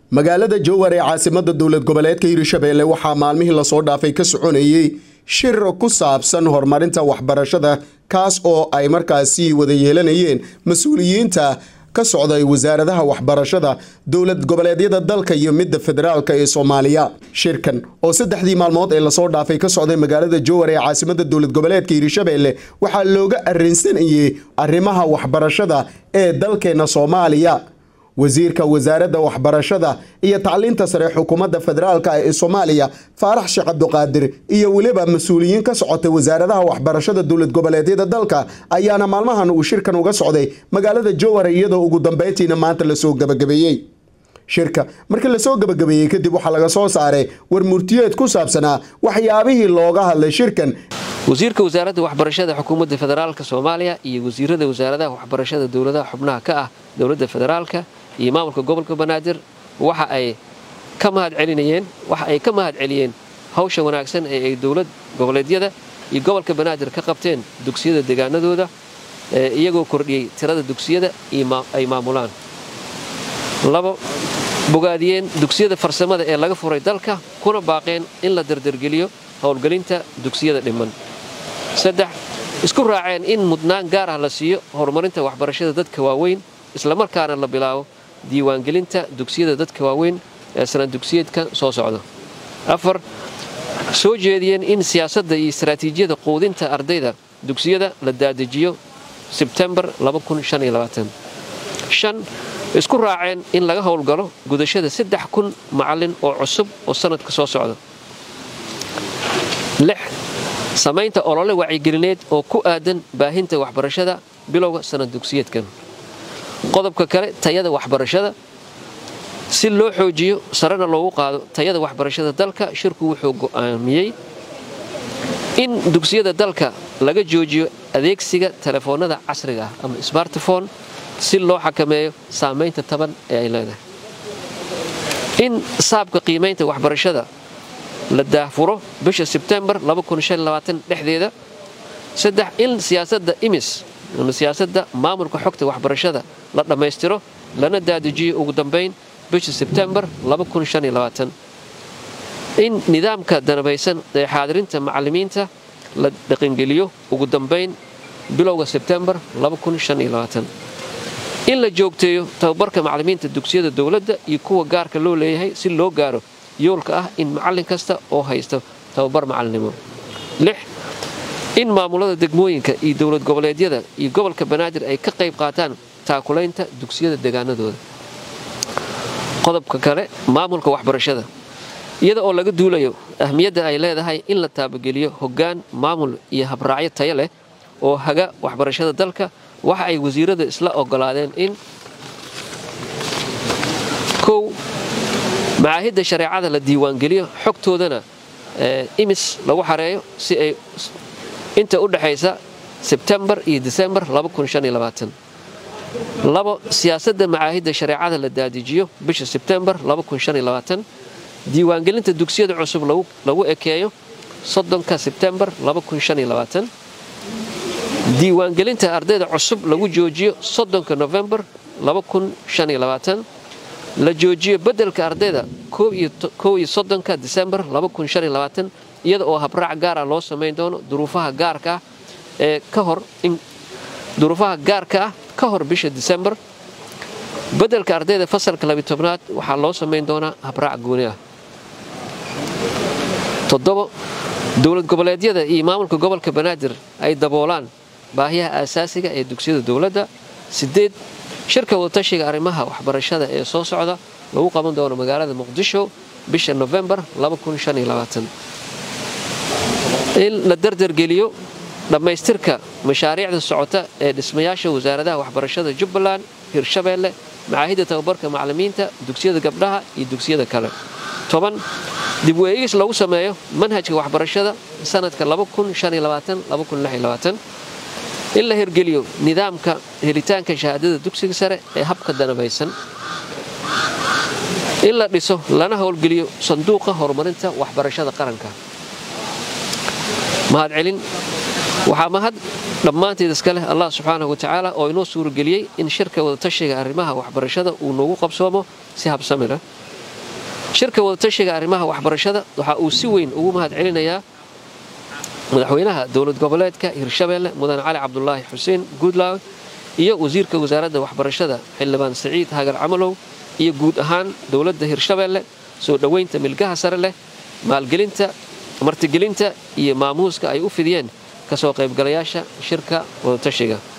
magaalada jowhar ee caasimada dowlad goboleedka hirshabeelle waxaa maalmihii lasoo dhaafay ka soconayey shir ku saabsan horumarinta waxbarashada kaas oo ay markaasi wada yeelanayeen mas-uuliyiinta ka socday wasaaradaha waxbarashada dowlad goboleedyada dalka iyo midda federaalk ee soomaaliya shirkan oo saddexdii maalmood ee lasoo dhaafay ka socday magaalada jowhar ee caasimada dowlad goboleedka hirshabeelle waxaa looga arrinsanayey arrimaha waxbarashada ee dalkeena soomaaliya wasiirka wasaaradda waxbarashada iyo tacliinta sare xukuumadda federaalk ee soomaaliya faarax sheekh cabduqaadir iyo weliba mas-uuliyiin ka socotay wasaaradaha waxbarashada dowlad goboleedyada dalka ayaana maalmahan uu shirkan uga socday magaalada jowhar iyadoo ugu dambeyntiina maanta lasoo gabagabeeyey shirka markii lasoo gabagabeeyey kadib waxaa laga soo saaray war murtiyeed ku saabsanaa waxyaabihii looga hadlay shirkan wasiirka wasaaradda waxbarashada xukuumadda federaalka soomaaliya iyo wasiirada wasaaradaha waxbarashada dowladaha xubnaha ka ah dowladda federaalka iyo maamulka gobolka banaadir waxa ay ka mahad celinayeen waxa ay ka mahad celiyeen hawsha wanaagsan ee ay dowlad goboleedyada iyo gobolka banaadir ka qabteen dugsiyada deegaanadooda iyagoo kordhiyey tirada dugsiyada ay maamulaan labo bogaadiyeen dugsiyada farsamada ee laga furay dalka kuna baaqeen in la dardargeliyo howlgelinta dugsiyada dhiman saddex isku raaceen in mudnaan gaar ah la siiyo horumarinta waxbarashada dadka waaweyn islamarkaana la bilaabo diiwaangelinta dugsiyada dadka waaweyn ee sanad dugsiyeedka soo socda afar soo jeediyeen in siyaasadda iyo istaraatiijiyada quudinta ardayda dugsiyada la daadejiyo sebtembar shan isku raaceen in laga howlgalo gudashada saddex kun macallin oo cusub oo sanadka soo socda lix samaynta olole wacyigelineed oo ku aadan baahinta waxbarashada bilowga sanad dugsiyeedkan qodobka kale tayada waxbarashada si loo xoojiyo sarena loogu qaado tayada waxbarashada dalka shirku wuxuu go'aamiyey in dugsiyada dalka laga joojiyo adeegsiga telefoonnada casriga ah ama smartphone si loo xakameeyo saamaynta taban ee ay leedahay in saabka qiimaynta waxbarashada la daahfuro bisha sebtembar dhexdeeda saddex in siyaasadda imis ama siyaasadda maamulka xogta waxbarashada la dhammaystiro lana daadajiyo ugu dambayn bisha sebtembar in nidaamka danabaysan ee xaadirinta macallimiinta la dhaqangeliyo ugu dambayn bilowga sebtembar in la joogteeyo tababarka macallimiinta dugsiyada dowladda iyo kuwa gaarka loo leeyahay si loo gaaro yoolka ah in macallin kasta oo haysto tababar macallinimo lix in maamulada degmooyinka iyo dowlad goboleedyada iyo gobolka banaadir ay ka qayb qaataan taakulaynta dugsiyada deegaanadooda qodobka kale maamulka waxbarashada iyada oo laga duulayo ahmiyadda ay leedahay in la taabageliyo hoggaan maamul iyo habraacyo tayo leh oo haga waxbarashada dalka waxa ay wasiirada isla ogolaadeen in kow macaahidda shareecada la diiwaangeliyo xogtoodana imis lagu xareeyo si ay inta u dhexaysa sebtembar iyo disembar labo siyaasadda macaahidda shareecada la daadijiyo bisha sebtembar diiwaangelinta dugsiyada cusub lagu ekeeyo soddonka sebtembar diiwaangelinta ardayda cusub lagu joojiyo soddonka nofembar la joojiyo beddelka ardayda kow iyo soddonka disembar iyada oo habraac gaara loo samayn doono duruufaha gaarka ah ee ka hor duruufaha gaarka ah ka hor bisha disembar beddelka ardayda fasalka labitobnaad waxaa loo samayn doonaa habraac gooni ah toddobo dowlad goboleedyada iyo maamulka gobolka banaadir ay daboolaan baahiyaha aasaasiga ee dugsiyada dowladda sideed shirka wadatashiga arrimaha waxbarashada ee soo socda lagu qaban doono magaalada muqdisho bisha nofembar in la dardargeliyo dhammaystirka mashaariicda socota ee dhismayaasha wasaaradaha waxbarashada jubbaland hirshabeelle macaahidda tababarka macallimiinta dugsiyada gabdhaha iyo dugsiyada kale toban dib weegis lagu sameeyo manhajka waxbarashada sanadka in la hirgeliyo nidaamka helitaanka shahaadada dugsiga sare ee habka danabaysan in la dhiso lana howlgeliyo sanduuqa horumarinta waxbarashada qaranka mahadcelin waxaa mahad dhammaanteed iska leh allah subxaanahu watacaala oo inoo suurageliyey in shirka wadatashiga arrimaha waxbarashada uu noogu qabsoomo si habsami leh shirka wadatashiga arrimaha waxbarashada waxa uu si weyn ugu mahad celinayaa madaxweynaha dowlad goboleedka hirshabeelle mudane cali cabdulaahi xuseen guudlaaw iyo wasiirka wasaaradda waxbarashada xildhibaan saciid hagar camalow iyo guud ahaan dowladda hirshabeelle soo dhoweynta milgaha sare leh maalgelinta martigelinta iyo maamuuska ay u fidiyeen kasoo qaybgalayaasha shirka wadatashiga